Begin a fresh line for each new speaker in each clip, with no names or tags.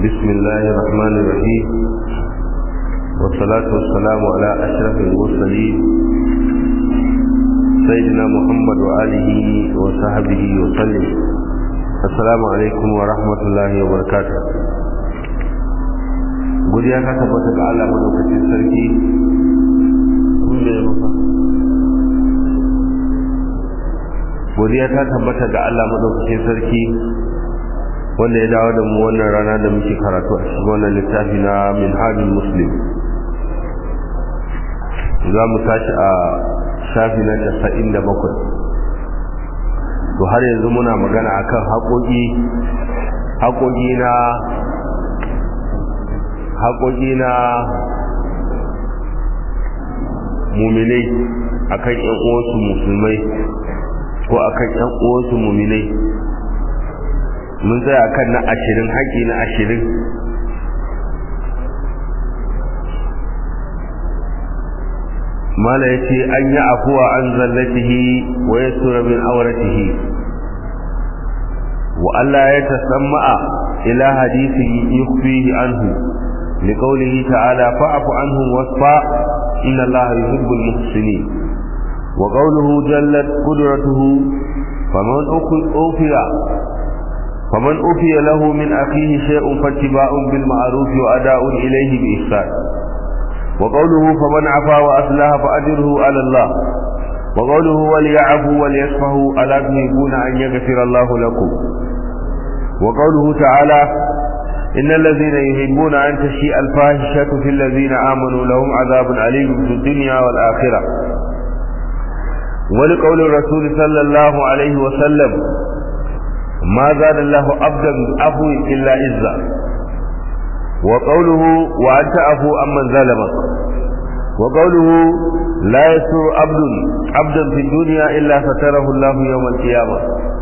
بسم الله الرحمن الرحيم والصلاة والسلام على أشرف المرسلين سيدنا محمد وآله وصحبه وسلم السلام عليكم ورحمة الله وبركاته godiya ka tabbata ga Allah madaukakin sarki godiya ta tabbata ga Allah madaukakin sarki wanda ya dawo da mu wannan rana da muke karatu a cikin wannan littafi na minhajul muslim za mu tashi a shafi na casa'in da bakwai to har yanzu muna magana akan haƙoƙi haƙoƙi na haƙoƙi na muminai akan ƴan uwansu musulmai ko akan ƴan uwansu muminai mun tsaya akan na ashirin haƙi na ashirin mala ya ce an yi afuwa an zallatihi wa ya tura min auratihi wa Allah ya tasamma'a ila hadisin yukhfihi anhu liqawlihi ta'ala fa'fu anhum wasfa inna Allah yuhibbul muhsinin wa qawluhu jallat qudratuhu faman ufiya فمن أوفي له من أخيه شيء فاتباع بالمعروف وأداء إليه بإحسان وقوله فمن عفا وأصلح فأجره على الله وقوله وليعفوا وليصفحوا ألا تحبون أن يغفر الله لكم وقوله تعالى إن الذين يحبون أن تشيء الفاحشة في الذين آمنوا لهم عذاب أليم في الدنيا والآخرة ولقول الرسول صلى الله عليه وسلم ما زاد الله عبدا عفو إلا عزا وقوله وأن تعفو عمن ظلمك وقوله لا يسر عبد عبدا في الدنيا إلا ستره الله يوم القيامة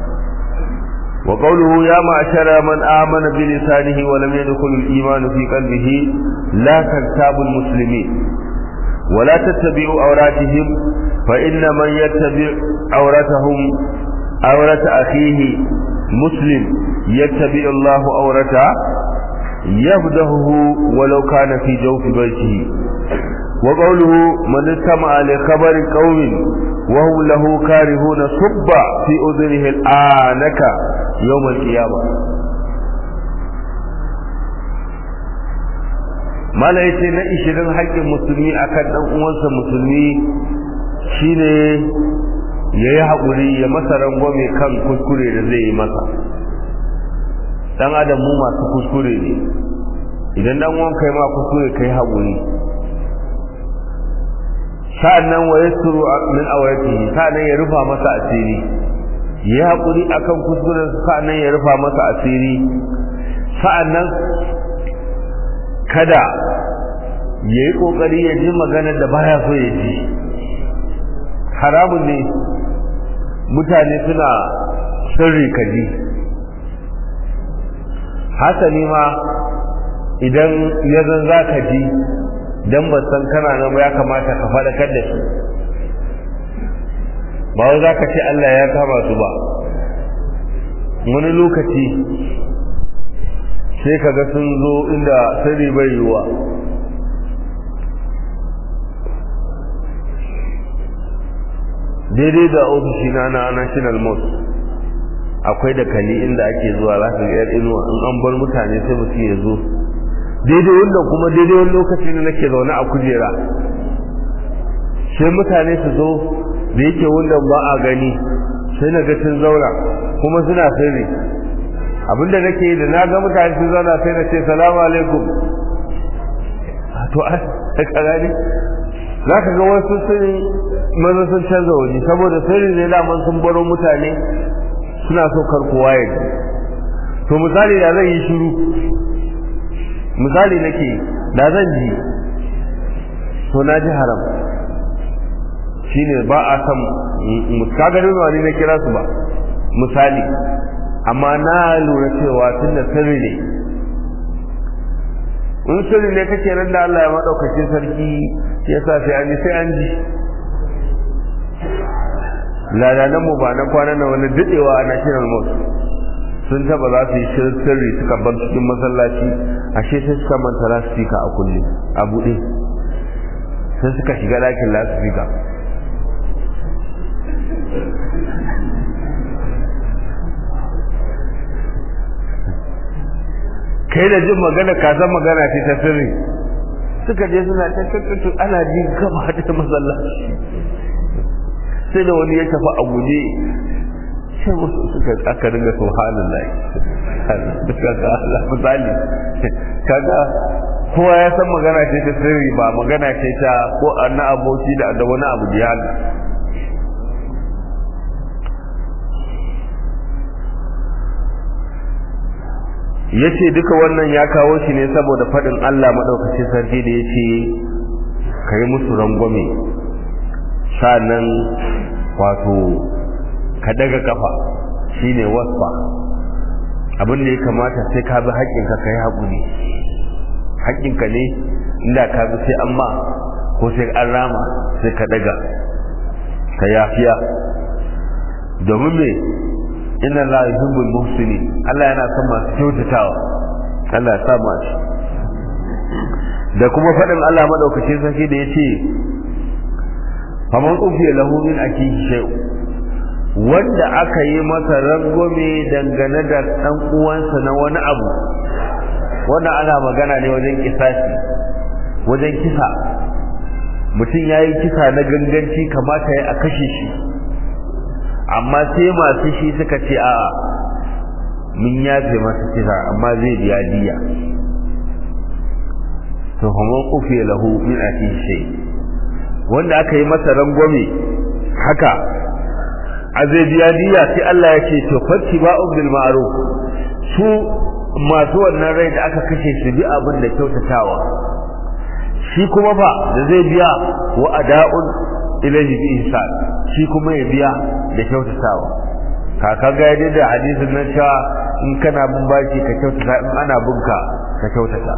وقوله يا معشر من آمن بلسانه ولم يدخل الإيمان في قلبه لا تغتابوا المسلمين ولا تتبعوا عوراتهم فإن من يتبع عورتهم عورة أخيه مسلم يتبع الله أورته يبدهه ولو كان في جوف بيته وقوله من استمع لخبر قوم وهم له كارهون صب في أذنه الآنك يوم القيامة mala yace na ishirin haƙƙin musulmi akan ɗan uwansa musulmi shine ya yi haƙuri ya masa rangwame kan kuskure da zai yi masa dan adam mu masu kuskure ne idan dan uwan kai ma kuskure kai haƙuri sa'annan wa yasru min awratihi sa'annan ya rufa masa asiri ya haƙuri akan kuskuren sa'annan ya rufa masa asiri sa'annan kada ya yi ƙoƙari ya ji maganar da baya so ya ji haramun ne mutane suna sirri kaji hasali ma idan ya zan za ka ji don ba san kana nan ya kamata ka faɗakar da su ba wai za ka ce Allah ya kama su ba wani lokaci sai ka ga sun zo inda sirri bai yiwuwa daidai da ofishina na national mosque akwai da kali inda ake zuwa za ka ga yar inuwa in an bar mutane sai mutum ya zo daidai wanda kuma daidai wani lokaci ne nake zaune a kujera sai mutane su zo da yake wanda ba a gani sai na ga sun zauna kuma suna sirri abinda nake yi da na ga mutane sun zauna sai na ce salamu alaikum to a ka gani za ka ga wasu sun maza sun canza waje saboda sirri ne daman sun baro mutane suna so kar kowa ya ji to misali da zan yi shiru misali nake da zan ji to na ji haram shine ba a san kaga da wani na kira su ba misali amma na lura cewa tunda sirri ne in sirri ne kake nan da Allah ya madaukakin sarki ya sa sai an ji sai an ji ladanan mu ba na kwanan na wani dadewa a national mosque sun taba za su yi sirri suka bar cikin masallaci ashe sai suka manta lasifika a kulle a buɗe sai suka shiga ɗakin lasifika kai da jin magana ka san magana ce ta sirri suka je suna ta tattattu ana ji gaba da masallaci sai da wani ya tafi a guje sai musu suka aka dinga subhanallah kaga Allah misali kaga kowa ya san magana ce ta sirri ba magana ce ta ko anna aboki da da wani abu da ya yace duka wannan ya kawo shi ne saboda fadin Allah madaukakin sarki da yace kai musu rangwame sanan wato ka daga kafa shine wasfa abin da ya kamata sai ka bi haƙƙinka kai haƙuri haƙƙinka ne inda ka bi sai amma ko sai an rama sai ka daga ka yafiya domin me inna la yuhibbul muhsinin Allah yana son masu kyautatawa Allah ya sa mu shi da kuma faɗin Allah madaukakin sarki da yace faman ufiya lahu min akihi shay'un wanda aka yi masa rangwame dangane da ɗan uwansa na wani abu wanda ana magana ne wajen kisasi wajen kisa mutum ya yi kisa na ganganci kamata ya a kashe shi amma sai masu shi suka ce a mun yafe masa kisa amma zai biya diya to kuma kufe lahu min atihi shay wanda aka yi masa rangwame haka a zai biya diya sai Allah ya ce to fatti ba'u bil ma'ruf su masu wannan rai da aka kashe su bi abin da kyautatawa shi kuma fa da zai biya wa ada'un ilayhi bi ihsan shi kuma ya biya da kyautatawa kaka ga yadda da hadisin nan cewa in kana bin baki ka kyautata in ana binka ka kyautata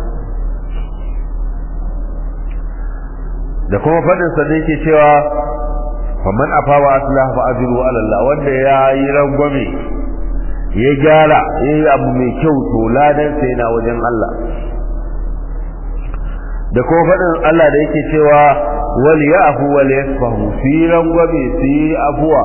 da kuma fadin sa da yake cewa faman afawa aslah fa ajru ala Allah wanda ya yi rangwame ya gyara ya yi abu mai kyau to ladan sai na wajen Allah da kuma faɗin Allah da yake cewa wal ya'fu wal yasfahu fi rangwame fi afuwa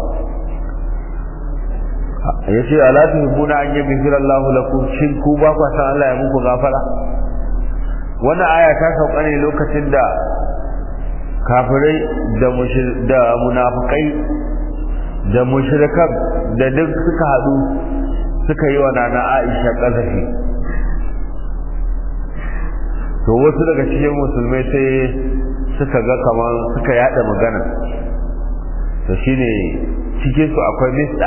yace ala tuhibuna an yaghfira Allahu lakum shin ku ba ku san Allah ya muku gafara wannan aya ta sauka ne lokacin da kafirai da da munafikai da mushrikan da duk suka hadu suka yi wa nana Aisha kazafi to wasu daga cikin musulmai sai suka ga kaman suka yada magana to shine cikin su akwai misda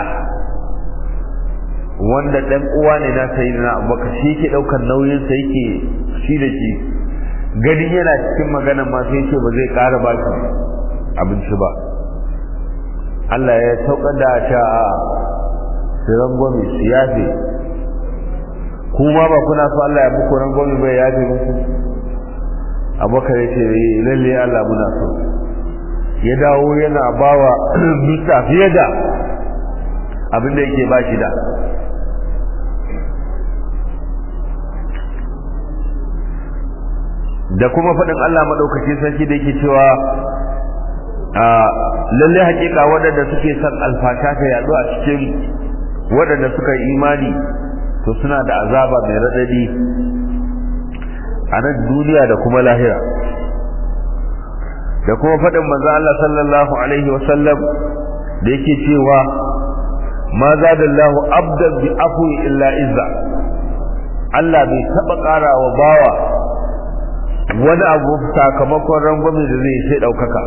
wanda dan uwa ne na sayyidina Abubakar shi yake daukar nauyin sa yake shi da shi ganin yana cikin magana ma sai ce ba zai ƙara ba shi abinci ba Allah ya sauka da ta su rangwame su yafe kuma ba kuna so Allah ya muku rangwame bai yafe muku abubakar ya ce lalle Allah muna so ya dawo yana bawa bisa fiye da abin da yake ba shi da da kuma faɗin Allah maɗaukaki sarki da yake cewa lalle hakika waɗanda suke son alfasha ta yaɗu a cikin waɗanda suka yi imani to suna da azaba mai raɗaɗi a nan duniya da kuma lahira da kuma faɗin manzo Allah sallallahu alaihi wa sallam da yake cewa ma zadallahu abdan bi afwi illa izza Allah bai taɓa ƙara wa bawa wani abu sakamakon rangwame da zai sai ɗaukaka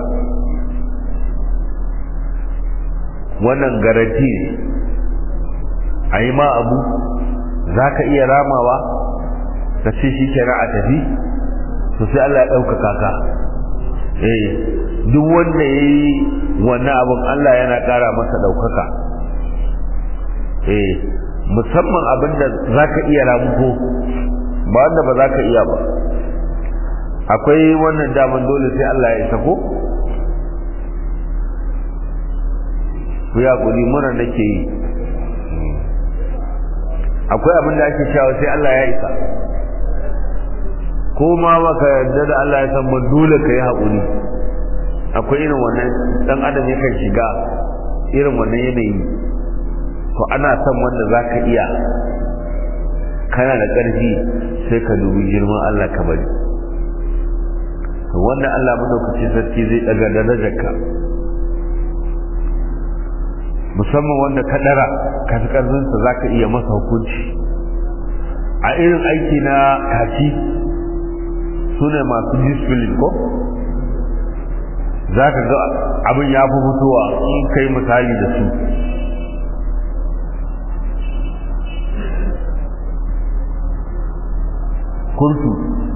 wannan garanti ne a yi ma abu za ka iya ramawa ka ce shi kenan a tafi to sai Allah ya ɗaukaka ka eh duk wanda ya yi wannan abin Allah yana ƙara masa ɗaukaka eh musamman abin da za ka iya ramuko ba wanda ba za ka iya ba akwai wannan daman dole sai Allah ya sako ku ya kuli mura nake yi akwai abin da ake cewa sai Allah ya isa ko ma baka yarda da Allah ya san ba dole ka yi haƙuri akwai irin wannan dan adam yakan shiga irin wannan yanayi to ana son wanda za ka iya kana da ƙarfi sai ka dubi girman Allah ka bari to wanda Allah madaukaki sarki zai daga darajarka musamman wanda ka dara ka fi ƙarfinsa za ka iya masa hukunci a irin aiki na kaci su ne masu discipline ko za ka ga abin ya fi fitowa in kai misali da su kurtu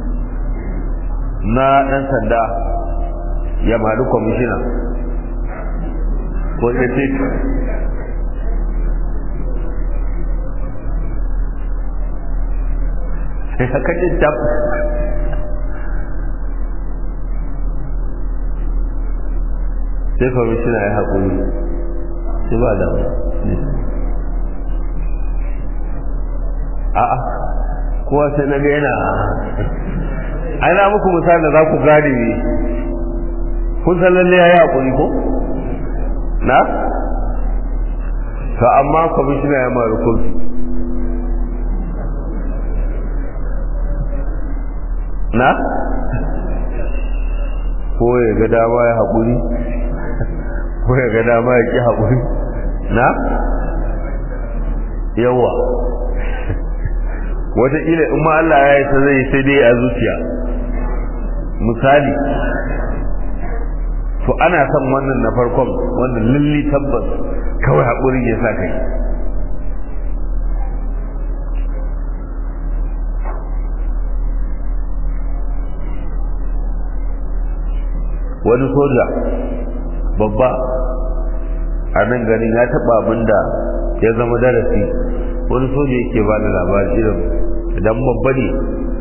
na ɗan sanda ya maɗi kwamishina ko ya ce sai haka ce tab sai kwamishina ya haƙuri sai ba da a'a kowa sai na ga yana ana muku misali da za ku gane ne kun san lalle ya yi haƙuri ko na to amma kwamishina ya mara kofi na ko ya ga dama ya haƙuri ko ya ga dama ya ƙi haƙuri na yawa wataƙila in ma Allah ya yi ta zai sai dai a zuciya misali to ana son wannan na farkon wannan lulli tabbas kawai haƙuri ya sa kai wani soja babba a nan ganin ya taɓa abin da ya zama darasi wani soja yake ba da labari irin idan babba ne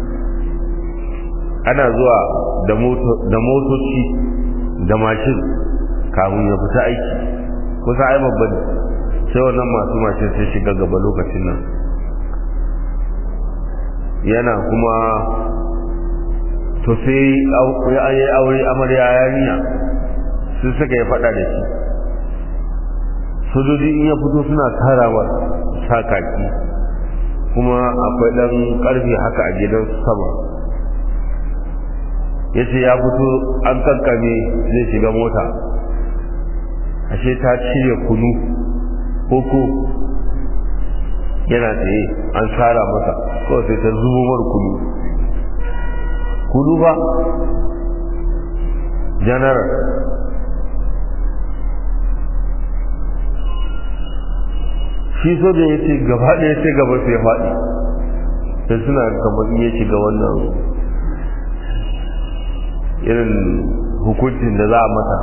ana zuwa da motoci da mashin kamun ya fita aiki kusa ai babba ne sai wannan masu mashin sai shiga gaba lokacin nan yana kuma to sai ya yi aure amarya yarinya sun suka ya faɗa da shi sojoji in ya fito suna tarawa sakaki kuma akwai ɗan ƙarfi haka a gidan sama ya ce ya fito an kankame zai shiga mota ashe ta cire kunu koko yana tsaye an tsara masa kawai sai ta zubo mar kunu kunu ba janaral shi soja ya ce gaba ɗaya sai gaba sai faɗi sai suna kamar iya shiga wannan irin hukuncin da za a mata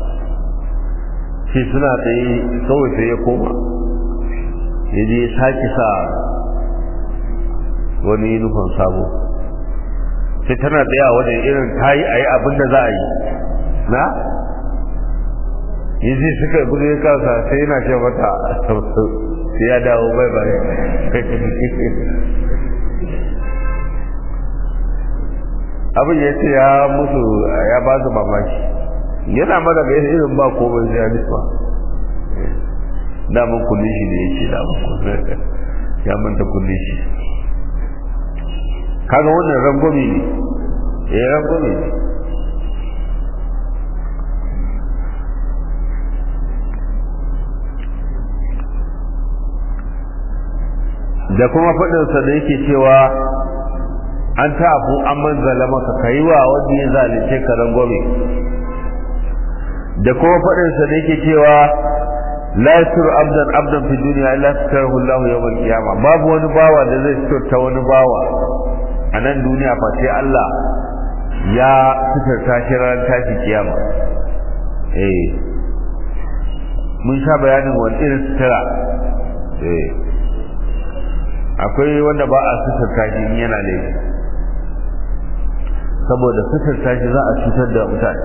shi suna tsaye kawai sai ya koma ya je sake sa wani nufin sabo sai tana tsaye a wajen irin ta yi a yi abin da za a yi na yi zai suka gudu ya kasa sai yana ce mata sai ya dawo bai bai abin ya ce ya musu ya ba su mamaki yana mana ga irin ba komai sai ya nisma daman kulle shi ne ya ce daman ya manta kulle shi kaga wannan rangwami ne eh rangwami ne da kuma faɗinsa da yake cewa an ta abu an manzala maka ka yi wa wanda ya zalice ka rangwame da kuma faɗinsa da yake cewa la yasur abdan abdan fi duniya illa satarahu Allah yawm al-qiyamah babu wani bawa da zai ta wani bawa a nan duniya fa sai Allah ya fitarta shi ran tashi kiyama eh mun sha bayanin wani irin sutura eh akwai wanda ba a suturta shi in yana laifi saboda suturta shi za a cutar da mutane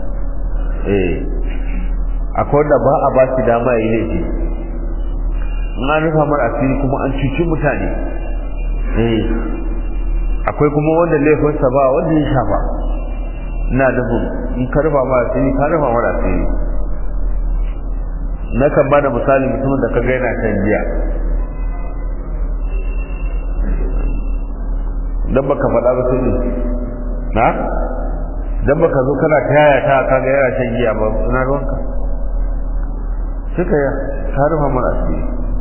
eh akwai wanda ba a ba shi dama ya yi laifi in an rufa mara asiri kuma an cuci mutane eh akwai kuma wanda laifinsa ba wanda ya shafa ina nufin in ka rufa mara asiri ka rufa mara asiri na kan ba da misali mutumin da ka ga yana shan giya dan baka faɗa ba sai ne na dan baka zo kana ta yaya ta kaga yana shan giya ba ina ruwanka suka ya ka rufa mara asiri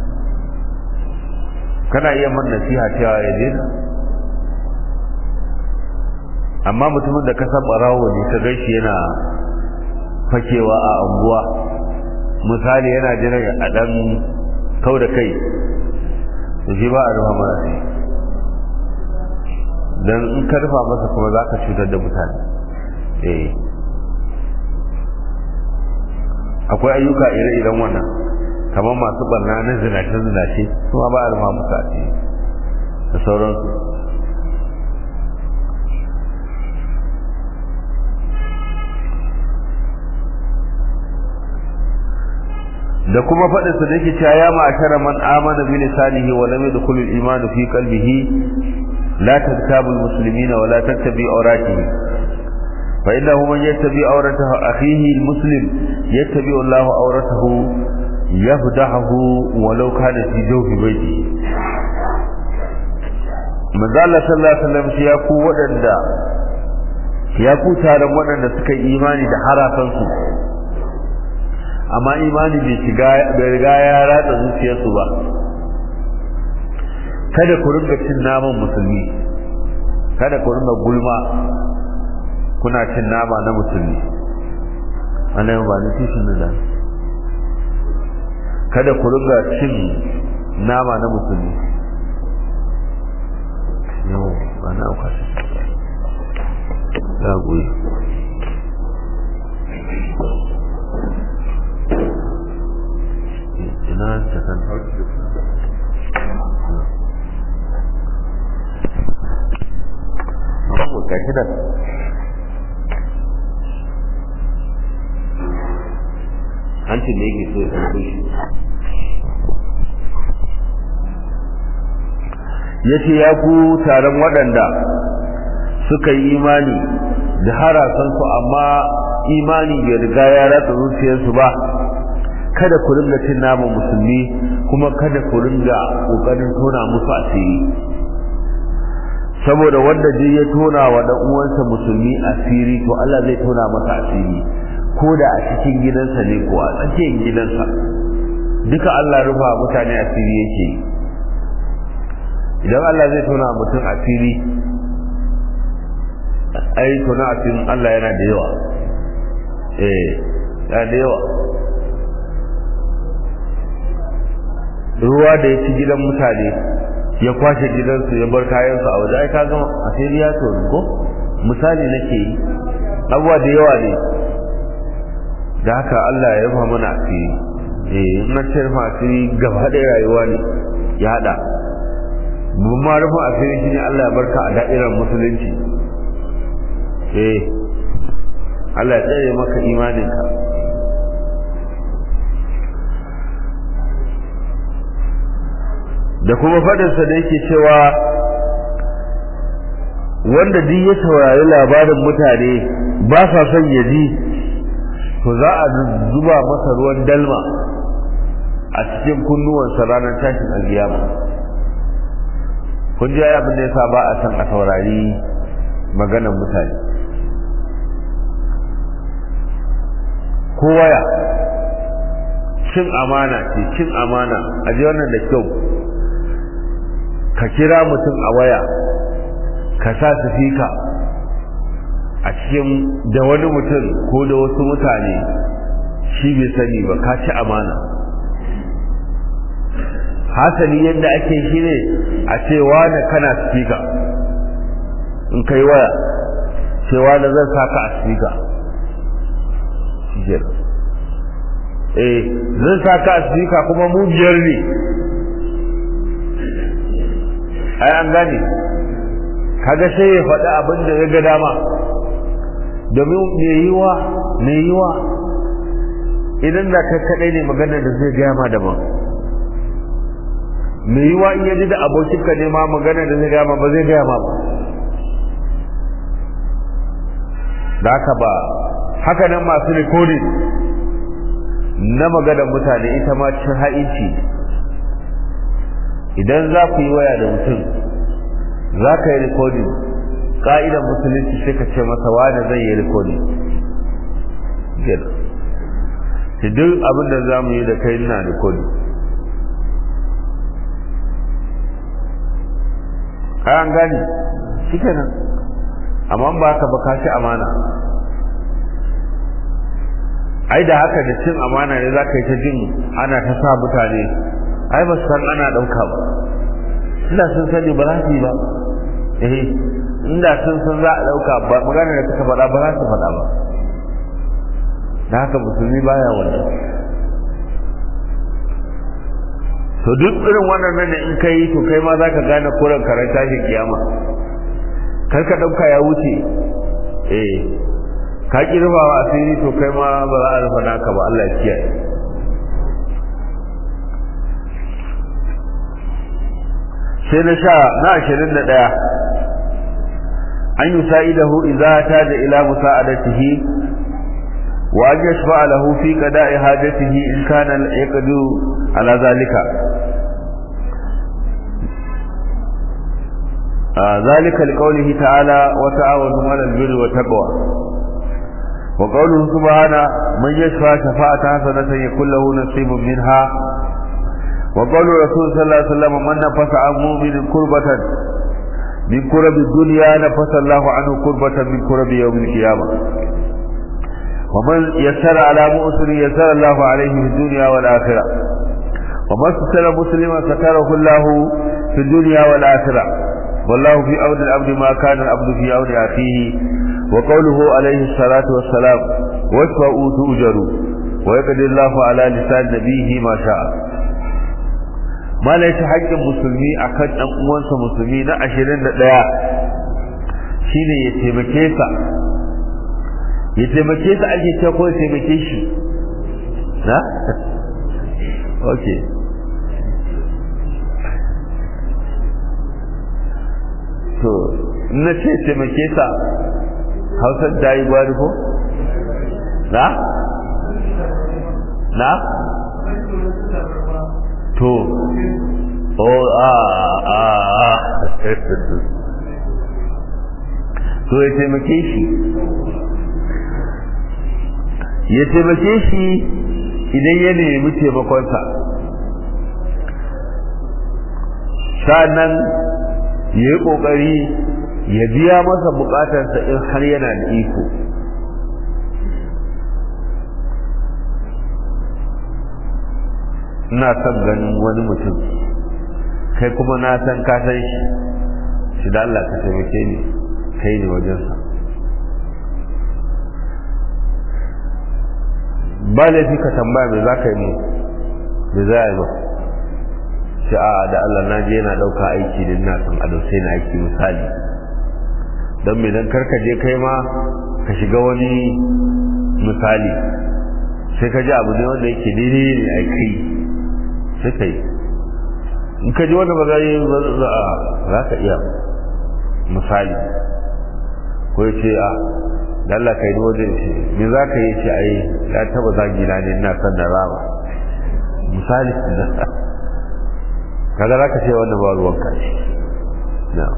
kana iya man nasiha cewa ya daina amma mutumin da ka san barawo ne ka gaishe yana fakewa a anguwa misali yana jiran a dan kau da kai to shi ba a rufa mara asiri dan in ka rufa masa kuma za ka cutar da mutane eh akwai ayyuka ire-iren wannan kamar masu barna na zinace-zinace kuma ba a rufa musu asiri da sauransu da kuma faɗin sa da yake cewa ya ma'ashara man amana bi lisanihi wa lam yadkhul al-iman fi qalbihi la tantabu al-muslimina wa la tattabi awratihi fa innahu man yattabi awratahu akhihi al-muslim yattabi Allahu awratahu yafdahu walau kana fi jawfi baiti manzo Allah sallallahu alaihi wasallam ya ku wadanda ya ku taron wadanda suka yi imani da harafan su amma imani bai shiga bai riga ya ratsa zuciyarsu ba kada ku ringa cin naman musulmi kada ku ringa gulma kuna cin nama na musulmi ana ba ni tishin da kada ku ringa cin nama na musulmi yau ba na auka ya goyi ina ta san babu gashi da hancin da yake so ya karɓo shi ya ce ya ku taron waɗanda suka yi imani da harasansu amma imani bai riga ya ratsa zuciyarsu ba kada ku ringa cin naman musulmi kuma kada ku ringa ƙoƙarin tona musu asiri saboda wanda duk ya tona wa dan uwansa musulmi asiri to Allah zai tona masa asiri ko da a cikin gidansa ne ko a tsakiyar gidansa duka Allah rufa mutane asiri yake idan Allah zai tona mutum asiri ai tona asirin Allah yana da yawa eh yana da yawa ruwa da ya ci gidan mutane ya kwashe gidansu ya bar kayansu a waje ai ka gama asiri ya tonu ko misali nake yi abuwa da yawa ne da haka Allah ya rufa mana asiri eh in na ce rufa asiri gaba ɗaya rayuwa ne ya haɗa mun ma rufa asiri shine Allah ya barka a da'irar musulunci eh Allah ya tsare maka imaninka da kuma faɗinsa da yake cewa wanda duk ya saurari labarin mutane ba sa son ya ji to za a zuba masa ruwan dalma a cikin kunnuwansa ranar tashin alkiyama kun ji abin da yasa ba a san a saurari maganar mutane ko waya cin amana ce cin amana a ji wannan da kyau ka kira mutum a waya ka sa sifika a cikin da wani mutum ko da wasu mutane shi bai sani ba ka ci amana hasali yadda ake shi ne a cewa da kana sifika in kai waya cewa da zan saka a sifika eh zan saka a sifika kuma mu biyar ne ai an gane kaga sai ya faɗi abin da ya ga dama domin me yiwa me yiwa idan da kai kaɗai ne maganar da zai gaya ma daban me yiwa in yaji da abokin ka ne ma magana da zai gama ba zai gaya ma ba da haka ba haka nan masu recording na maganar mutane ita ma cin ha'inci idan za ku yi waya da mutum za ka yi recording ƙa'idar musulunci sai ka ce masa wani zai yi recording gina shi duk abin da za mu yi da kai na recording an gani shi kenan amma ba ka ba ka ci amana ai da haka da cin amana ne za ka yi ta jin ana ta sa mutane ai ba su san ana ɗauka ba inda sun sani ba za su yi ba eh inda sun san za a ɗauka ba magana da suka faɗa ba za su faɗa ba da haka musulmi baya wannan to duk irin wannan nan in kai to kai ma za ka gane kuran karanta shi kiyama kar ka ɗauka ya wuce eh ka ki rufawa asiri to kai ma ba za a rufa naka ba Allah ya kiyaye sai na sha na ashirin da ɗaya an yi sa'idahu idza ta da ila musa'adatihi wa an yashfa lahu fi qada'i hajatihi in kana yaqdu ala zalika ذلك لقوله تعالى وتعاونوا على البر والتقوى وقوله سبحانه من يشفع شفاعة حسنة يكون له نصيب منها وقول الرسول صلى الله عليه وسلم من نفس عن مؤمن كربة من كرب الدنيا نفس الله عنه كربة من كرب يوم القيامة ومن يسر على مؤسر يسر الله عليه في الدنيا والآخرة ومن ستر مسلما ستره الله في الدنيا والآخرة والله في أود الأبد ما كان الأبد في أود أخيه وقوله عليه الصلاة والسلام واشفعوا تؤجروا ويقضي الله على لسان نبيه ما شاء ما ليس حق المسلمي أكد أن أموانس مسلمي نا أشرين دقيا shine ya taimake sa ya taimake sa ake ce ko ya taimake shi na okay to na ce taimake sa hausar ta yi gwari ko? na? na? to o a a a to ya taimake shi ya taimake shi idan ya nemi taimakonsa sa'annan ya yi ƙoƙari ya biya masa buƙatarsa in har yana da iko ina son ganin wani mutum kai kuma na san ka san shi shi da Allah ka taimake ni kai ne wajensa ba laifi ka tambaya me za ka yi mu me za a yi ba shi a da Allah na je yana ɗauka aiki da ina son a sai na aiki misali don me dan karka je kai ma ka shiga wani misali sai ka ji abu ne wanda yake daidai ne a kai sai ka yi in ka ji wanda ba za yi za ka iya misali ko ya ce a dalla kai ni wajen ce me za ka yi ce ai ya taba zagi na ne ina son da rama misali kaga za ka ce wanda ba ruwan ka ce na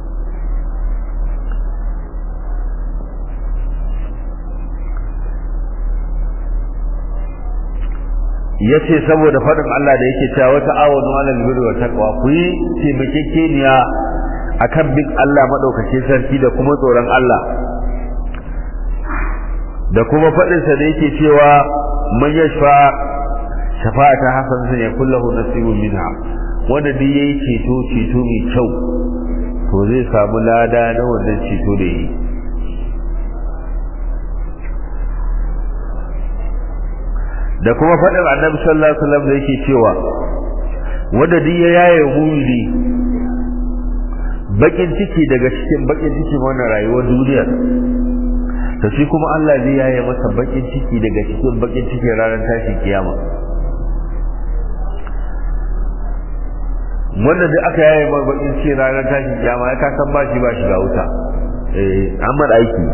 ya ce saboda faɗin Allah da yake cewa wata awon walal birri wa taqwa ku yi taimakekeniya akan bin Allah madaukakin sarki da kuma tsoron Allah da kuma faɗinsa da yake cewa man yashfa shafa'ata hasanatan ya kullahu nasibun minha wanda duk yayi ceto ceto mai kyau to zai samu lada na wannan ceto da yi da kuma faɗin annabi sallallahu alaihi wasallam da yake cewa wanda duk ya yaye mumini bakin ciki daga cikin bakin cikin wannan rayuwar duniya to shi kuma Allah zai yaye masa bakin ciki daga cikin bakin cikin ranar tashin kiyama wanda duk aka yaye mai bakin ce ranar tashin kiyama ya kasan ba shi ba shi ga wuta eh amma aiki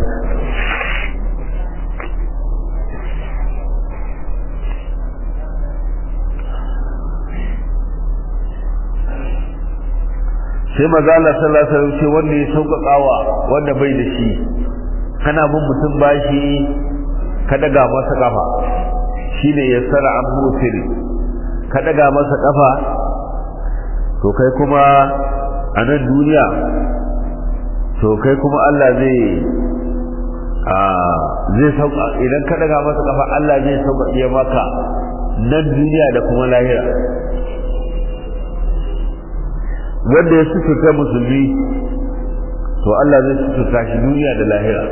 sai maza Allah sallallahu alaihi wasallam ce wanda ya sauƙaƙawa wanda bai da shi kana bin mutum bashi ka daga masa kafa shine yassara an musiri ka daga masa kafa to kai kuma a nan duniya to kai kuma Allah zai a zai sauka idan ka daga masa kafa Allah zai sauka maka nan duniya da kuma lahira wanda ya suturta musulmi to Allah zai suturta shi duniya da lahira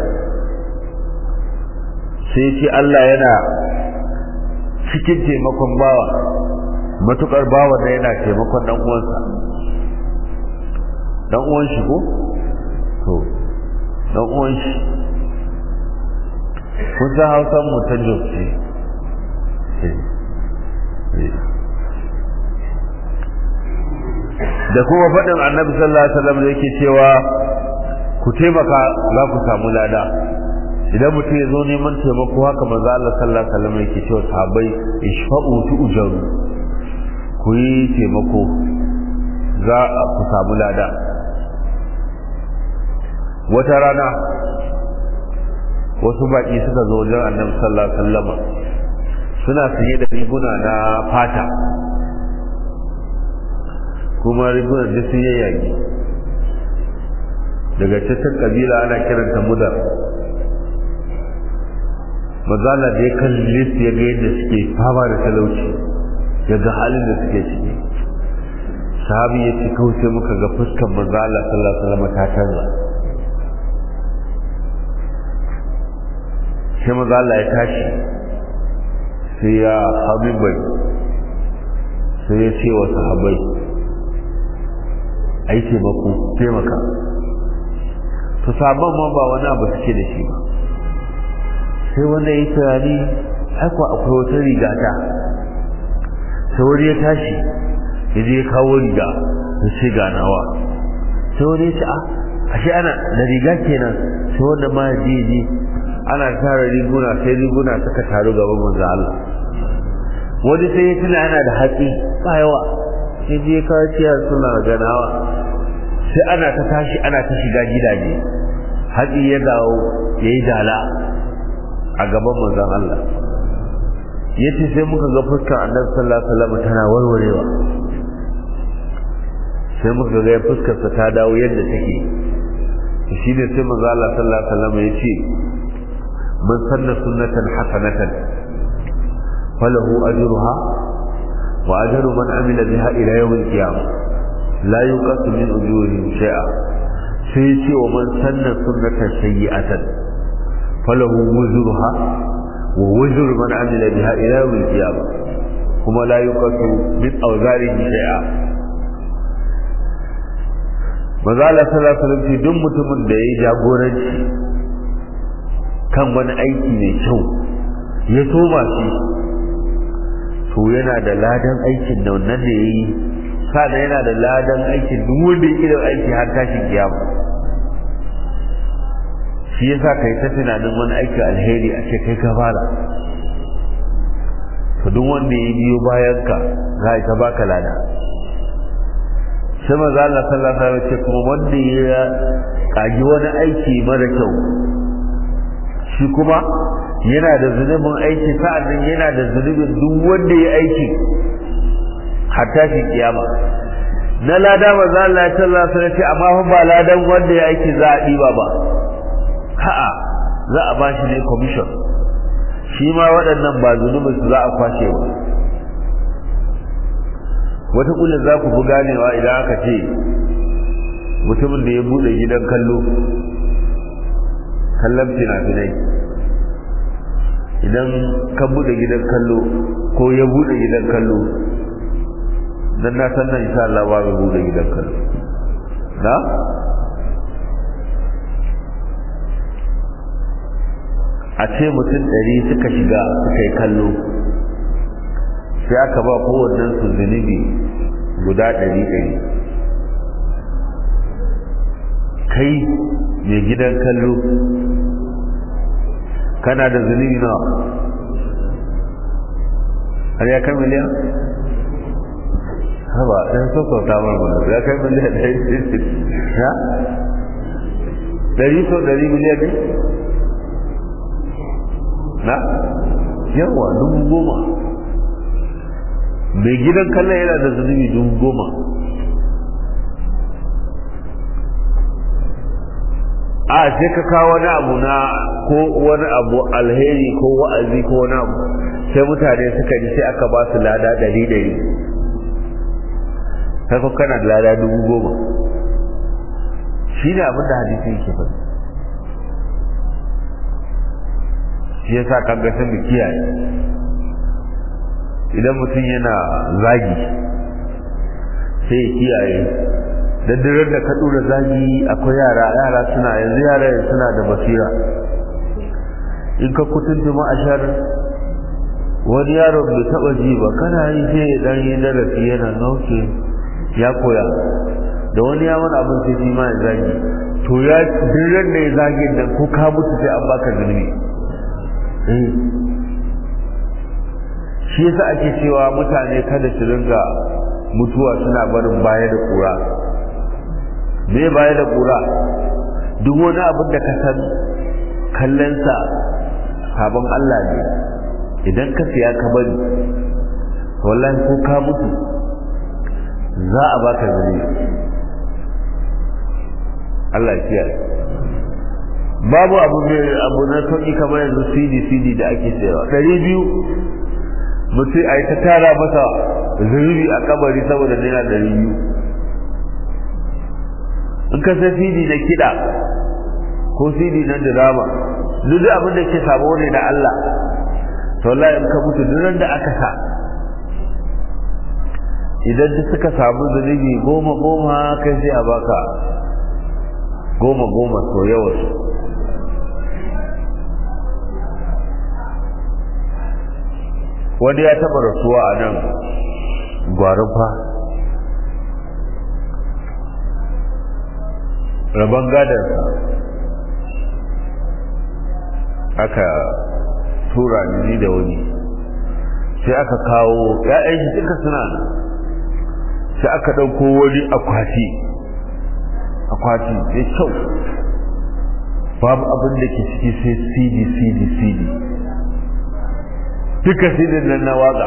sai ce Allah yana cikin taimakon bawa matukar bawa da yana taimakon dan uwansa dan uwan shi ko to dan uwan shi kun san hausan mu ta jokce da kuma faɗin annabi sallallahu alaihi wasallam da yake cewa ku taimaka za ku samu lada idan mutum ya zo neman taimako haka manzo Allah sallallahu alaihi wasallam yake cewa sahabbai ishfa'u tu'jaru ku yi taimako za ku samu lada wata rana wasu baƙi suka zo wajen annabi sallallahu alaihi wasallam suna sanye da riguna na fata kuma rigunan da sun yayyage daga cikin kabila ana kiranta mudar mazala da ya kalli su ya ga yadda suke fama da talauci ya ga halin da suke ciki sahabi ya ci kawai sai muka ga fuskan mazala sallallahu alaihi wasallam ta canza sai mazala ya tashi sai ya habibai sai ya ce wa sahabai a yi taimako taimaka to sabon ma ba wani abu suke da shi ba sai wanda ya tunani haka akwai wata riga ta sai wani ya tashi ya je ya kawo riga ya ce ganawa sai wani ya ce a ashe ana da riga kenan sai wanda ma ya je je ana tara riguna sai riguna suka taru gaban manzo Allah wani sai ya tuna yana da haƙi ba yawa sai je ya kawo ciyar suna ganawa sai ana ta tashi ana ta shiga gidaje haƙi ya dawo ya yi dala a gaban manzon Allah ya ce sai muka ga fuskar annabi sallallahu alaihi wasallam tana warwarewa sai muka ga fuskarsa ta dawo yadda take shi ne sai manzo Allah sallallahu alaihi wasallam ya ce man sanna sunnatan hasanatan falahu ajruha wa ajru man amila biha ila yawm al-qiyamah la yuqasu min ujurihim shay'a sai ya ce wa man sanna sunnatan sayyi'atan falahu wuzruha wa wuzru man amila biha ila yawm al-qiyamah kuma la yuqasu min awzarihi shay'a maza Allah sallallahu alaihi wasallam duk mutumin da yayi jagoranci kan wani aiki mai kyau ya soma shi to yana da ladan aikin da wannan da yayi sada yana da ladan aikin duk wanda yake da aiki har tashin kiyama shi yasa kai ta tunanin wani aiki alheri a ce kai ka fara to duk wanda ya biyo bayan ka za ta baka lada sai maza Allah sallallahu alaihi wasallam ce kuma wanda ya kaji wani aiki mara kyau shi kuma yana da zunubin aiki sa'annan yana da zunubin duk wanda ya aiki hatta shi kiyama na lada maza Allah sallallahu alaihi wasallam ce amma fa ba ladan wanda ya aiki za a diba ba ha'a za a bashi ne commission shi ma waɗannan ba zunubin su za a kwashe ba wata kullum za ku fi ganewa idan aka ce mutumin da ya bude gidan kallo kallon fina-finai idan ka bude gidan kallo ko ya bude gidan kallo don na san nan insha Allah ba mai bude gidan kallo na a ce mutum ɗari suka shiga suka yi kallo sai aka ba kowannen su zunubi guda ɗari ɗari kai mai gidan kallo kana da zunubi nawa har ya kai miliyan haba ɗan sassauta mana ya kai miliyan ɗari ya ɗari so ɗari miliyan ne na yawa dubu goma mai gidan kallon yana da zunubi dubu goma a sai ka kawo wani abu na ko wani abu alheri ko wa'azi ko wani abu sai mutane suka ji sai aka ba su lada ɗari ɗari kai ko kana da lada dubu goma shi ne abin da hadisi yake faɗi shi yasa kan ga mu kiyaye idan mutum yana zagi sai ya kiyaye daddarar da ka dora zagi akwai yara yara suna yanzu yara suna da basira in ka kutunta ma'ashar wani yaro bai taba ji ba kana yi sai ya dan yi darasi yana nauke ya koya da wani ya mana abin sai shi ma ya zagi to ya daddarar da ya zagi nan ko ka mutu sai an baka zunubi shi yasa ake cewa mutane kada su ringa mutuwa suna barin baya da kura me baya da kura duk wani abin da ka san kallonsa sabon Allah ne idan ka siya ka bari wallahi ko ka mutu za a baka zuri Allah ya kiyaye babu abu mai abu na sauki kamar yanzu cd cd da ake sayarwa ɗari biyu mutum a yi ta tara masa zunubi a kabari saboda naira ɗari biyu in ka sai cd na kiɗa ko cd na drama duk abin da ke sabo ne da Allah to wallahi in ka mutu duk da aka sa idan duk suka samu zunubi goma goma kai sai a baka goma goma so yawansu wani ya taba rasuwa a nan gwarufa rabon gadarsa aka tura ni da wani sai aka kawo ya'yan shi duka suna nan sai aka ɗauko wani akwati akwati mai kyau babu abin da ke ciki sai cd cd cd duka sidin nan na waka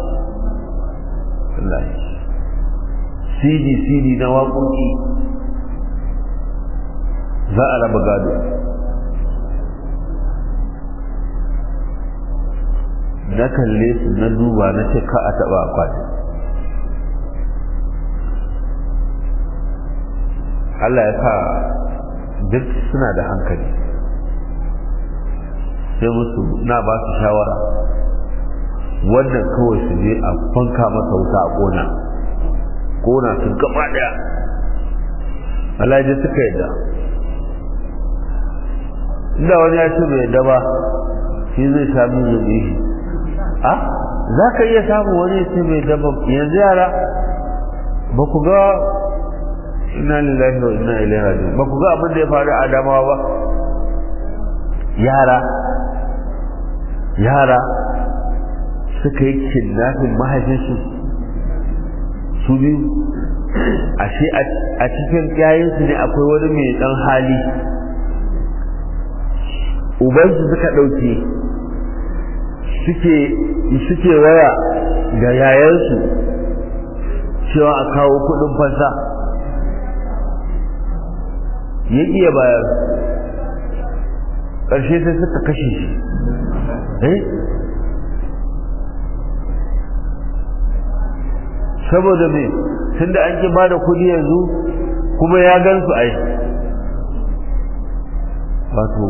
cd cd na waƙoƙi za a raba gado na kalle su na duba na ce ka a taɓa akwati Allah ya sa duk suna da hankali sai musu na ba su shawara wannan kawai su je a fanka masa wuta a kona kona su gaba daya alhaji suka yadda inda wani ya ce bai yadda ba shi zai sha min zubi shi a za ka iya samun wani ya ce bai yadda ba yanzu yara ba ku ga ina lillahi wa inna ilaihi raji'un ba ku ga abin da ya faru a Adamawa ba yara yara suka yi kidnapping mahaifinsu su biyu ashe a cikin yayansu ne akwai wani mai dan hali ubansu suka ɗauke suke suke waya ga yayansu cewa a kawo kudin fansa ya iya bayar ƙarshe sai suka kashe shi eh saboda me tunda an ki bada kudi yanzu kuma ya gan su ai wato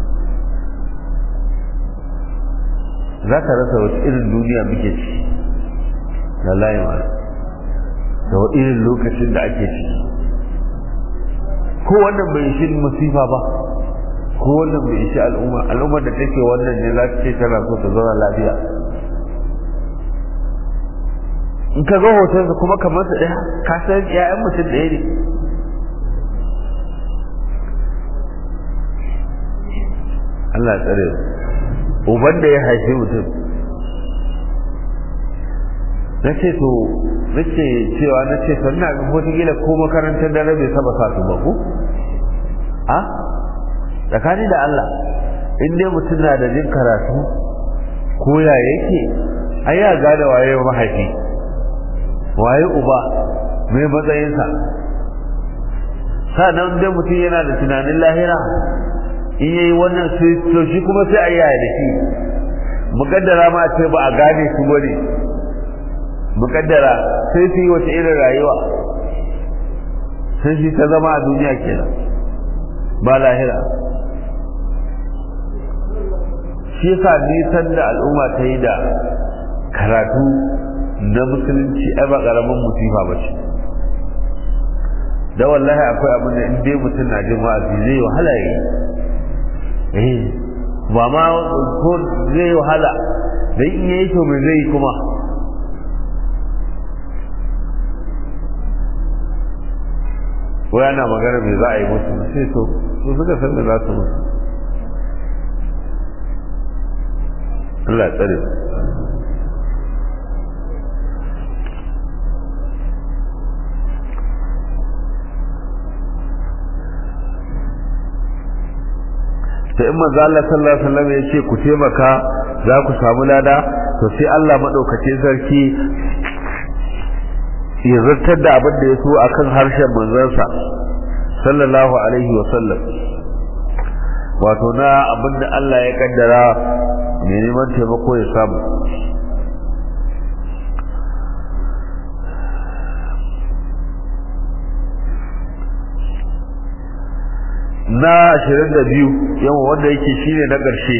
za ka rasa wata irin duniya muke ci da layima da irin lokacin da ake ciki ko wannan bai shi masifa ba ko wannan bai shi al'umma al'ummar da take wannan ne za ta ce tana so ta zauna lafiya in ka ga hotonsa kuma kamar su ɗaya ka san ƴaƴan mutum ɗaya ne Allah ya tsare uban da ya haifi mutum na ce to na ce cewa na ce sannan ga wataƙila ko makarantar dare bai saba sa su ba ko a tsakani da Allah in dai mutum na da jin karatu ko ya yake ai ya gane waye mahaifi waye uba mai matsayinsa sannan dai mutum yana da tunanin lahira in yayi wannan sai to shi kuma sai a yaya da shi mukaddara ma ce ba a gane su bane mukaddara sai su yi wata irin rayuwa sai shi ta zama a duniya kenan ba lahira shi yasa nisan da al'umma ta yi da karatu na musulunci ai ba karamin musifa ba ce da wallahi akwai abin da in dai mutum na jin wa'azi zai wahala yi eh ba ma ko zai wahala da in yayi to me zai kuma wai ana magana me za a yi musu sai to su suka san da za su musu Allah ya tsare sai in manzo Allah sallallahu alaihi wasallam ya ce ku taimaka za ku samu lada to sai Allah madaukakin sarki ya zartar da abin da ya so akan harshen manzansa sallallahu alaihi wasallam wato na abin da Allah ya kaddara mai neman taimako ya samu na ashirin da biyu yawan wanda yake shine na ƙarshe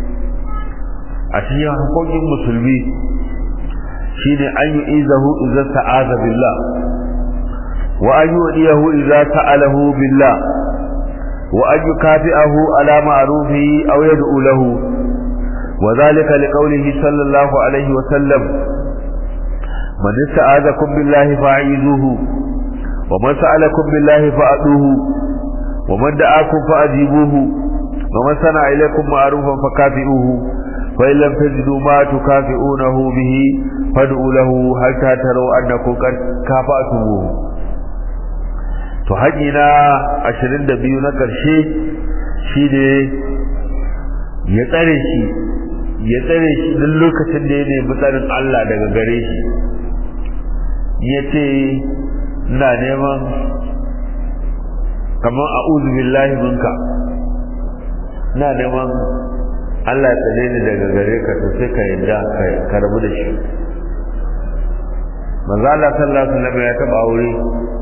a cikin hakokin musulmi shine an yi izahu idza ta'aza billah wa an yudiyahu idza ta'alahu billah wa an yukafi'ahu ala ma'rufihi aw yad'u lahu wa dhalika liqawlihi sallallahu alayhi wa sallam man ista'azakum billahi fa'izuhu wa man sa'alakum billahi fa'aduhu ومن دعاكم فأجيبوه ومن صنع إليكم معروفا فكافئوه فإن لم تجدوا ما تكافئونه به فادعوا له حتى تروا أنكم قد كافأتموه to haƙi na ashirin da biyu na ƙarshe shi ne ya tsare shi ya tsare shi duk lokacin da ya nemi tsarin Allah daga gare shi ya ce ina neman kamar a'udhu billahi minka ina neman Allah ya tsare ni daga gare ka to sai ka yadda ka rabu da shi manzo Allah sallallahu alaihi wasallam ya taba aure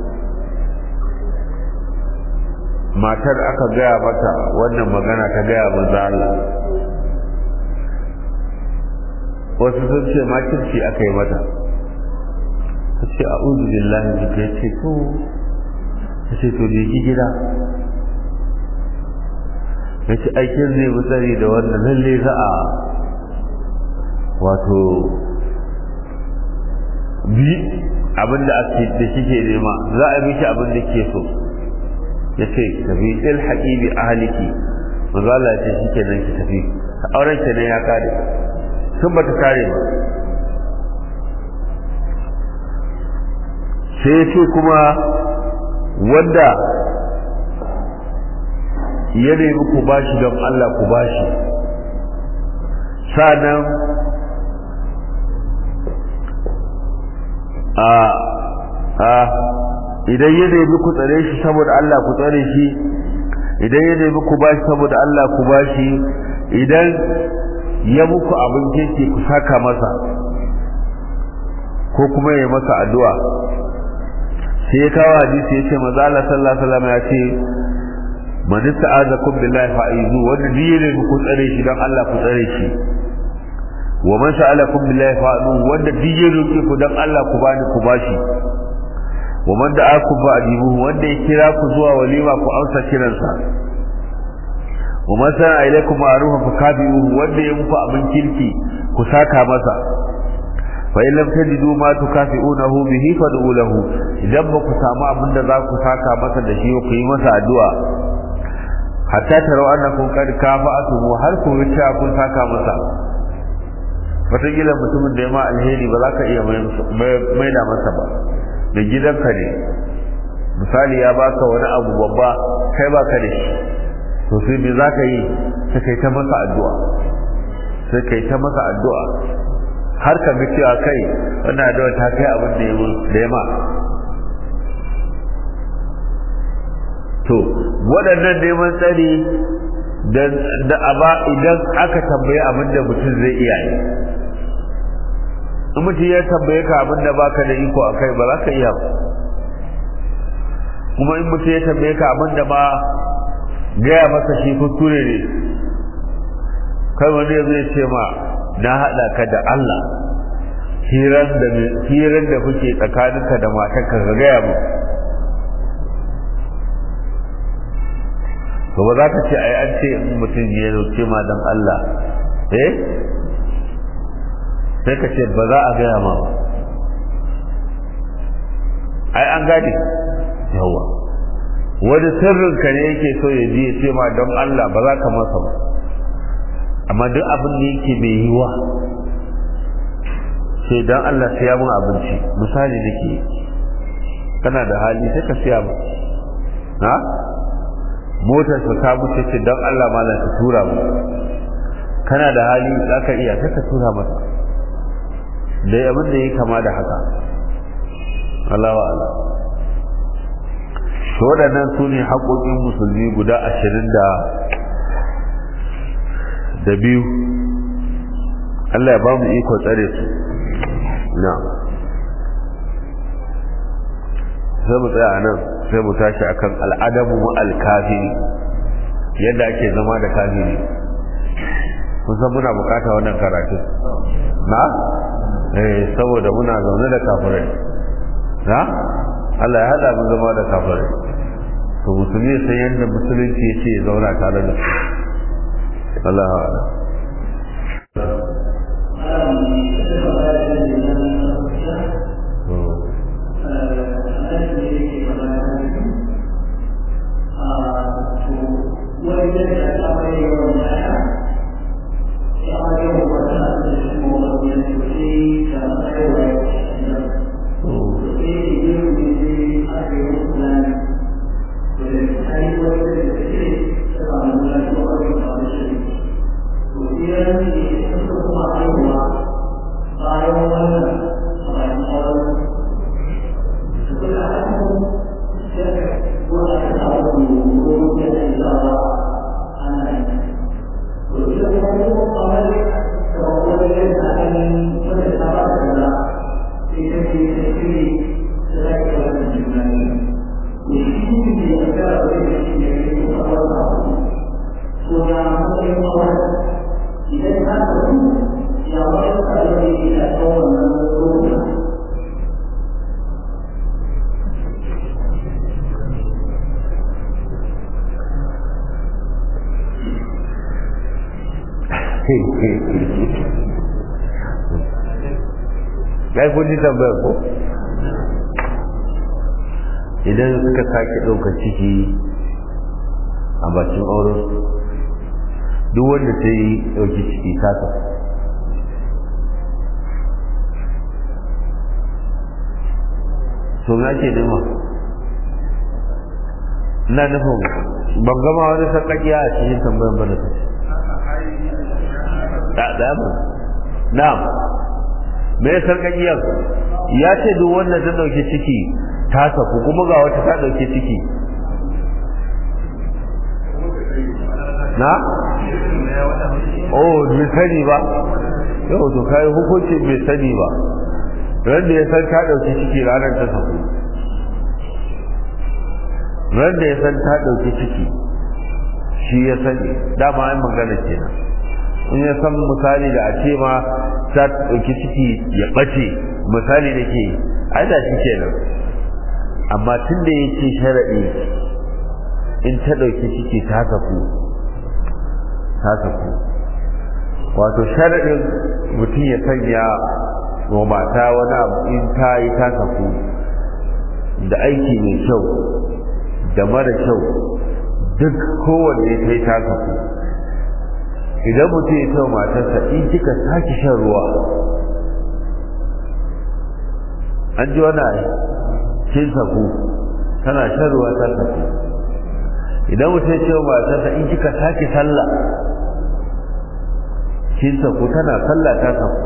matar aka gaya mata wannan magana ta gaya manzo Allah wasu sun ce makirci aka yi mata ta ce a'udhu billahi minka ya ce to ta ce to je ki gida ya ce aikin zai bi tsari da wannan lalle za a wato bi abinda ake da kike nema za a miki abin da ke so ya ce tafi il haƙibi ahaliki manzo Allah ya ce shike nan ki tafi auren ki ne ya kare tun ba ta kare ba sai ya ce kuma wanda ya nemi ku bashi don Allah ku bashi sanan a a idan ya nemi ku tsare shi saboda Allah ku tsare shi idan ya nemi ku bashi saboda Allah ku bashi idan ya muku abin keke ku saka masa ko kuma ya masa addu'a sai ya kawo hadisi ya ce maza Allah sallallahu alaihi wasallam ya ce man ista'azakum billahi fa'izu wanda duk yake ku tsare shi dan Allah ku tsare shi wa man sa'alakum billahi fa'du wanda duk yake ku dan Allah ku bani ku bashi wa man da'akum fa'dibuhu wanda ya kira ku zuwa walima ku amsa kiransa wa man sana'a ilaykum ma'rufan fakabi'uhu wanda ya muku abin kirki ku saka masa fa in lam tajidu ma tukafi'unahu bihi fad'u lahu idan ba ku samu abin da za ku saka masa da shi ku yi masa addu'a hatta tarau annakum qad kafa'tum har ku wuce kun saka masa wataƙila mutumin da ya ma alheri ba za ka iya mai da masa ba da gidanka ne misali ya baka wani abu babba kai baka da shi to sai me za ka yi sai kai ta masa addu'a sai kai ta masa addu'a har ka ga cewa kai wannan addu'a ta kai abin da ya da ya ma to waɗannan neman tsari da aba idan aka tambaye abin da mutum zai iya yi in mutum ya tambaye ka abin da baka da iko a kai ba za ka iya ba kuma in mutum ya tambaye ka abin da ma gaya masa shi kuskure ne kai wani ya zai ce ma na haɗa ka da Allah hirar da kuke tsakaninka da matanka ka gaya mu to ba za ka ce ai an ce in mutum ya roke ma dan Allah eh sai ka ce ba za a gaya ma ba ai an gane yawa wani sirrin ka ne yake so ya ji ya ce ma don Allah ba za ka masa ba amma duk abin da yake mai yiwa sai don Allah siya mun abinci misali nake kana da hali sai ka siya mu ha motar ka ta mutu ce don Allah ma ka tura mu kana da hali za ka iya sai ka tura masa da abin da ya kama da haka Allah wa Allah to waɗannan su ne haƙoƙin musulmi guda ashirin da da biyu Allah ya ba mu iko tsare su na sai mu tsaya nan sai mu tashi akan al'adabu mu alkafiri yadda ake zama da kafiri kun san muna bukata wannan karatun na eh saboda muna zaune da kafirai na Allah ya hada mu zama da kafirai to musulmi sai yadda musulunci ya ce ya zauna tare da su Allah ya ya kun ji tambayar ko idan suka sake ɗaukar ciki a bakin auren duk wanda ta yi ɗauki ciki tasa to na ke nema ina nufin ban gama wani sarƙaƙiya a cikin tambayar ba da ta da mu na'am me ya sarƙaƙiyar ya ce duk wanda ta ɗauki ciki ta saku kuma ga wata ta ɗauki ciki na? oh bai sani ba yau to kayi hukunci bai sani ba ran da ya san ta ɗauki ciki ranar ta saku ran da ya san ta ɗauki ciki shi ya sani dama an magana kenan in ya san misali da a ce ma ta ɗauki ciki ya ɓace misali da ke ai da shi kenan amma tun da ya ce sharaɗi in ta ɗauki ciki ta saku ta saku wato sharaɗin mutum ya sanya wa mata wani abu in ta yi ta saku da aiki mai kyau da mara kyau duk kowanne ta yi ta saku idan mutum ya ce matarsa in kika sake shan ruwa an ji wani ai kin saku tana shan ruwa ta saku idan mutum ya ce matarsa in kika sake sallah kin saku tana sallah ta saku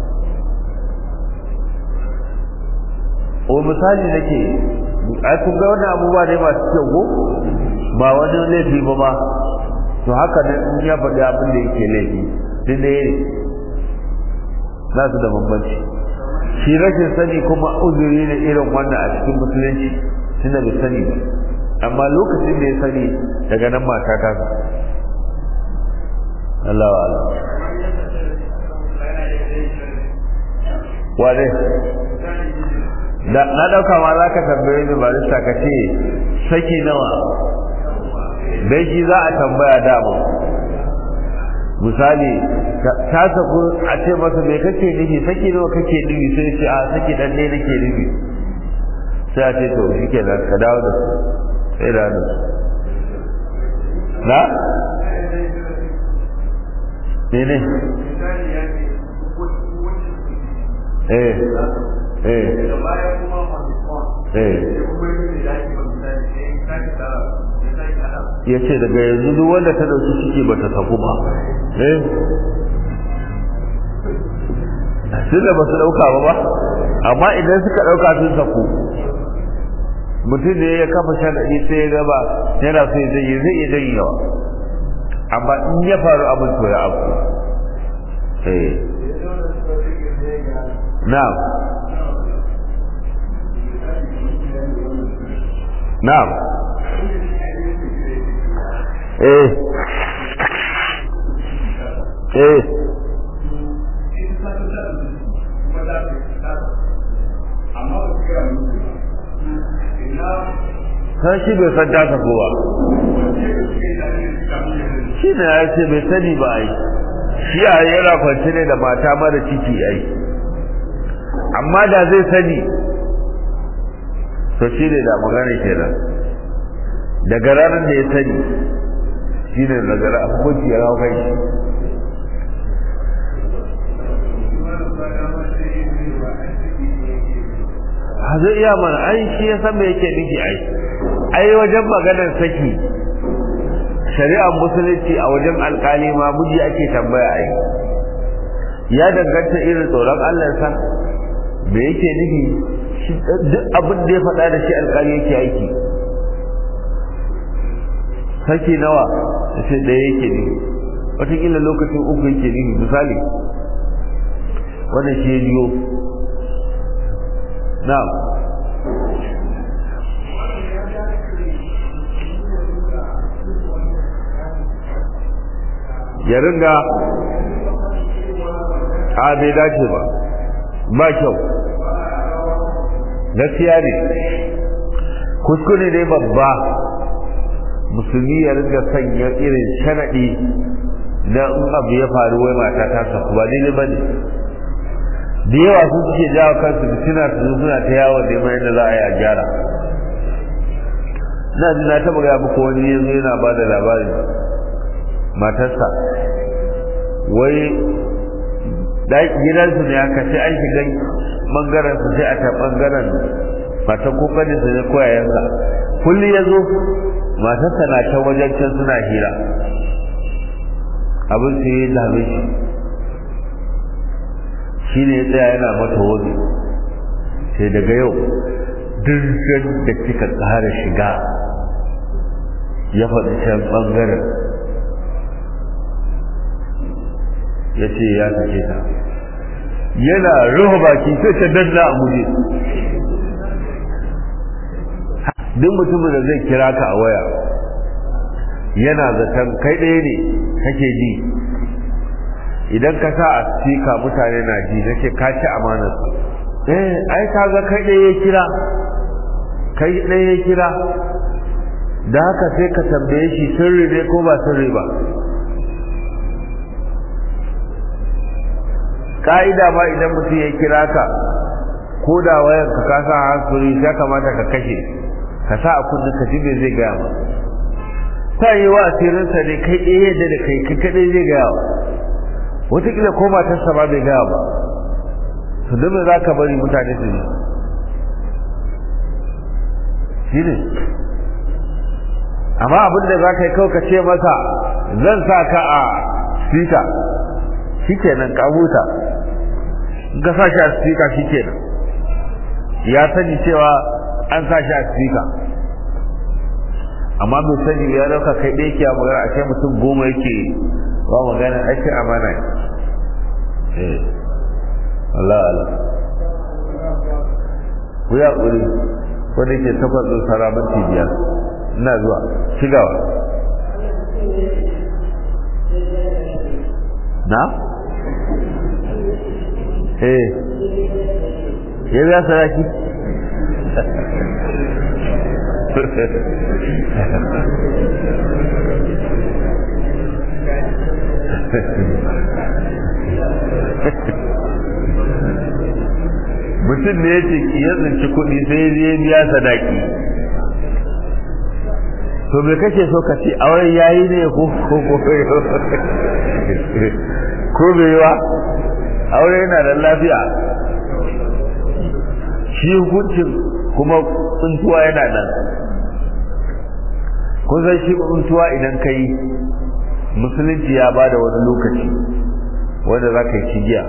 o misali nake ai kun ga wannan abubuwa ne masu kyau ko ba wani laifi ba ba to haka ne in ya faɗi abin da yake laifi duk da ne za su da bambanci shi rashin sani kuma uzuri ne irin wannan a cikin musulunci tunda bai sani ba amma lokacin da ya sani daga nan mata ta Allah wa Allah wane na ɗauka ma za ka tambaye ni barista ka ce saki nawa dai shi za a tambaya dama misali ta saku a ce masa me kake nufi saki nawa kake nufi sai ce a saki dan ne nake nufi sai a ce to shi ke nan ka dawo da su sai da su na ne ne eh eh eh ya ce daga yanzu duk wanda ta dauki ciki ba ta saku ba eh sun da ba su dauka ba ba amma idan suka dauka sun saku mutum ne ya kafa sharaɗi sai ya gaba yana so zai yi zai iya zai yawa amma in ya faru abin to ya abu eh na'am na'am eh eh san shi bai san ta kowa shi ne ya ce bai sani ba ai shi a yana kwanci ne da mata mara ciki ai amma da zai sani to shi ne da magana kenan daga ranar da ya sani shi ne daga ranar hukunci ya hau kai ha zai iya mana ai shi ya san me yake nufi ai ai wajen maganar saki shari'ar musulunci a wajen alkali ma miji ake tambaya ai ya danganta irin tsoron Allah sa me yake nufi duk abin da ya faɗa da shi alkali yake aiki saki nawa sai ɗaya yake ne wataƙila lokacin uku yake ne misali wannan shi ya biyo na'am ya ringa a bai dace ba ba kyau gaskiya ne kuskure ne babba musulmi ya ringa sanya irin sharaɗi na in abu ya faru wai mata ta saku ba daidai ba ne da yawa su suke jawo kansu fitina su suna ta yawon neman yadda za a yi a gyara na ji na taɓa gaya muku wani yanzu yana ba da labarin matarsa wai gidansu ne aka sai an shiga ɓangaren su sai a ta ɓangaren matan kokarin su ne koyayensa kullum ya zo matarsa na ta wajen can suna hira abin sai ya dame shi shi ne ya tsaya yana mata wani sai daga yau duk da kika ƙara shiga ya faɗi can ɓangaren ya ce ya sake ta yana ruhu baki sai ta danna a guje duk mutumin da zai kira ka a waya yana zaton kai ɗaya ne kake ji idan ka sa a sika mutane na ji nake ka ci amanar eh ai ka ga kai ɗaya ya kira kai ɗaya ya kira da haka sai ka tambaye shi sirri ne ko ba sirri ba ka'ida ma idan mutum ya kira ka ko da wayar ka ka sa hankali ya kamata ka kashe ka sa a kundin ka ji me zai gaya ma ta yi wa asirinsa ne kai ɗaya yadda da kai kai kaɗai zai gaya wa wataƙila ko matarsa ba bai gaya ba to don za ka bari mutane su ne shi ne amma abin da za ka yi kawai ka ce masa zan sa ka a speaker shi kenan ka huta in ka sa shi a speaker shi kenan ya sani cewa an sa shi a speaker amma bai sani ya dauka kai ɗaya ke magana a kai mutum goma yake ba magana ake amana eh Allah Allah ku ya ƙuri wanda ke takwas ɗin sarabanti biyar ina zuwa shigawa na? eh ya biya saraki mutum ne ya ce ya tsinci kuɗi sai ya biya sadaki to me kake so ka ce auren yayi ne ko ko ko ko bai wa aure yana da lafiya shi hukuncin kuma tsuntuwa yana nan kun san shi tsuntuwa idan ka yi musulunci ya ba da wani lokaci wanda za ka yi cigiya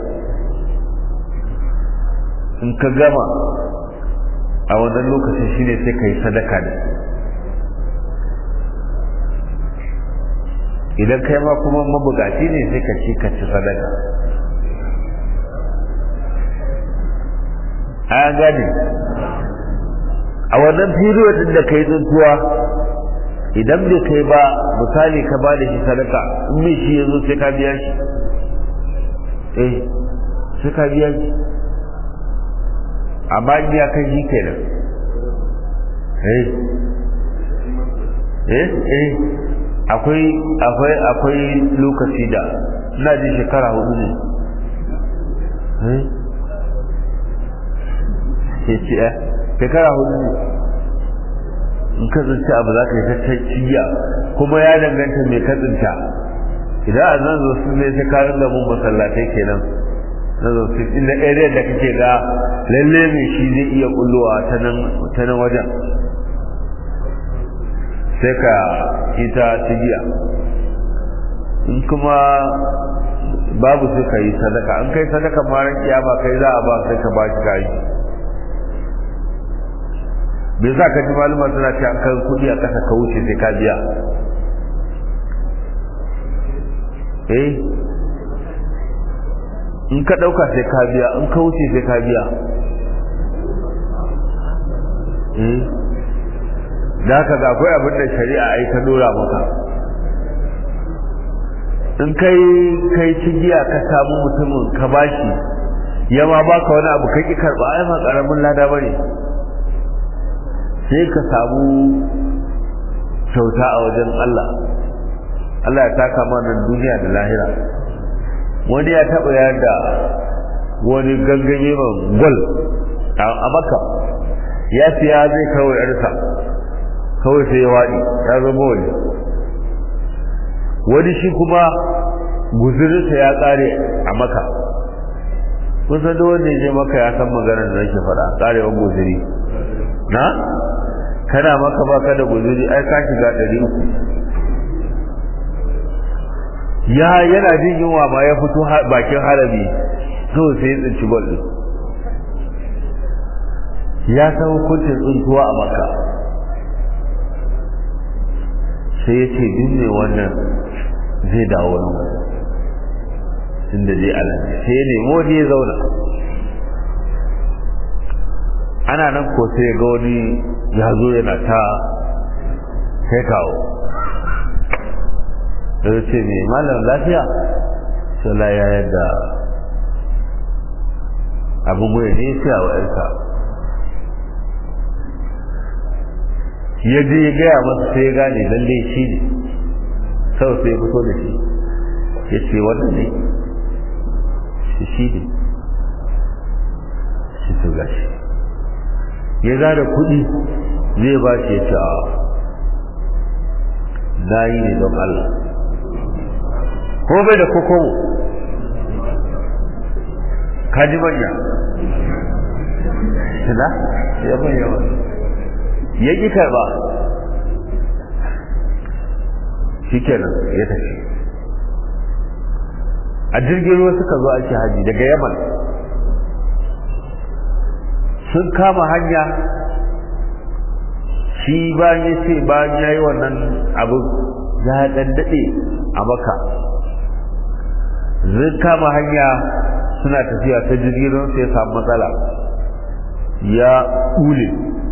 in ka gama a wannan lokacin shine sai ka yi sadaka da idan kai ma kuma mabugaci ne sai ka ci ka ci sadaka a gane a wannan period da ka yi tsuntuwa idan bai kai ba misali ka ba da shi sadaka in mai shi ya zo sai ka biya shi eh sai ka biya shi amma in ya kai shi kenan eh eh eh akwai akwai akwai lokaci da ina ji shekara hudu ne eh ce shekara hudu ne in ka tsinci abu za ka yi ta ciya kuma ya danganta mai ka tsinta idan a nan zo ne sai ka ringa mun masallatai kenan na zo su inda area da kake ga lalle mai shi zai iya kullowa ta nan ta nan wajen sai ka ita cigiya in kuma babu sai ka yi sadaka an kai sadaka maran kiyama kai za a ba sai ka ba shi kayi me za ka ji maluma suna ce an kai kudi a ƙasa ka wuce sai ka biya eh in ka ɗauka sai ka biya in ka wuce sai ka biya eh da haka ga akwai abin da shari'a ai ta dora maka in kai kai cigiya ka samu mutumin ka bashi ya ma baka wani abu kai ki karba ai ma karamin lada bane sai ka samu kyauta a wajen Allah Allah ya taka mana duniya da lahira wani ya taɓa yada wani gangame man gwal a maka ya siya zai kawai yarsa kawai sai ya waɗi ya zama wani wani shi kuma guzurinsa ya ƙare a maka kusa da wanda ya je maka ya san maganar da nake faɗa ƙarewar guzuri na kana maka baka da guzuri ai ka shiga ɗari uku ya yana jin yunwa ma ya fito bakin harabi kawai sai ya tsinci gol ɗin ya san hukuncin tsintuwa a maka sai ya ce duk ne wannan zai dawo nan inda zai alaƙa sai ya nemo wani ya zauna ana nan ko sai ga wani ya zo yana ta kai kawo da ce mai malam lafiya sai ya yadda abin goya ne sai a wa'arsa ya je ya gaya masa sai ya gane lalle shi ne sau sai ya fito da shi ya ce wannan ne shi shi ne shi to gashi ya zara kuɗi zai ba shi ya ce a na yi ne don Allah ko bai da kokowo kaji manya na ya manya wani ya ƙi karɓa shi kenan ya tafi a jirgin ruwa suka zo ake haji daga yaman sun kama hanya shi bayan ya ce bayan ya yi wannan abin ya ɗan daɗe a maka zai kama hanya suna tafiya ta jirgin ruwa sai ya samu matsala ya ƙule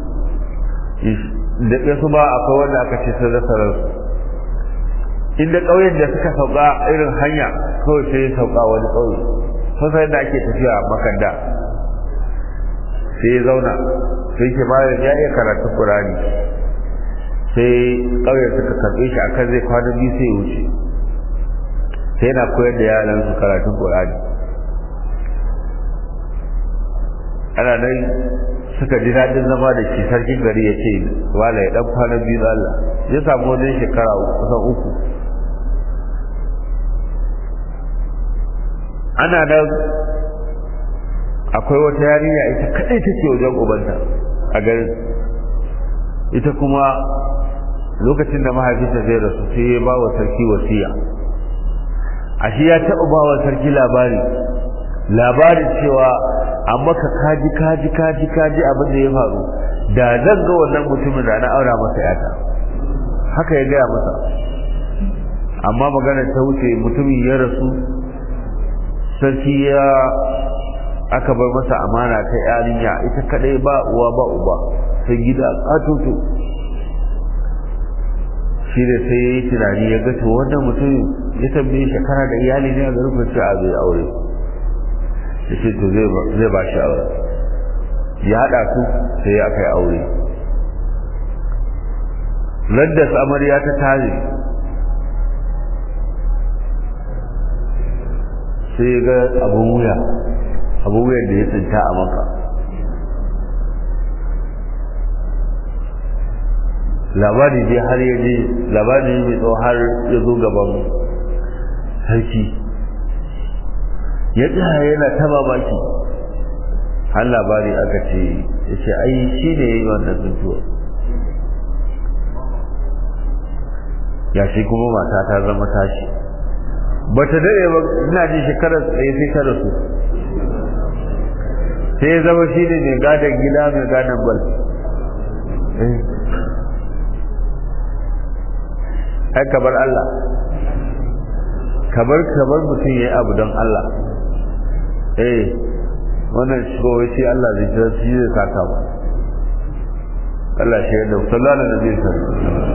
da su ba akwai wanda aka ce sun rasa ransu inda ƙauyen da suka sauka irin hanya kawai sai ya sauka wani ƙauye sosai da ake tafiya a makanda sai ya zauna sai ke bayan ya iya karatu ƙurani sai ƙauyen suka karɓe shi akan zai kwana biyu sai ya wuce sai yana koyar da yaran su karatun ƙurani ana nan suka ji daɗin zama da shi sarkin gari ya ce wala ya ɗan kwana biyu da Allah ya samu wajen shekara kusan uku ana nan akwai wata yarinya ita kadai take wajen ubanta a garin ita kuma lokacin da mahaifinta zai rasu sai ya ba wa sarki wasiya ashe ya taɓa ba wa sarki labari labarin cewa an maka kaji kaji kaji kaji abin da ya faru da zan ga wannan mutumin da na aura masa yata haka ya gaya masa amma magana ta wuce mutumin ya rasu sarki ya aka bar masa amana ta yarinya ita kadai ba uwa ba uba sai gida katoto shi da sai ya yi tunani ya ga to wannan mutum ya tambaye shekara da iyali ne a garin ce a zai aure ya ce to zai ba shi aure ya haɗa su sai aka yi aure radda amarya ta tare sai ga abun wuya abun wuyan da ya tsinta a maka labari dai har ya je labari mai tsawo har ya zo gaban sarki ya tsaya yana ta mamaki har labari aka ce ya ce ai shi ne ya yi wannan tsintuwa ya shi kuma mata ta zama tashi ba ta daɗe ba ina ji shekarar tsaye sai ta rasu sai ya zama shi ne mai gadon gida mai gadon bal ai kabar Allah kabar kabar mutum ya yi abu don Allah eh wannan shigowai sai Allah zai jira shi zai saka ba Allah shi yadda sallallahu alaihi wasallam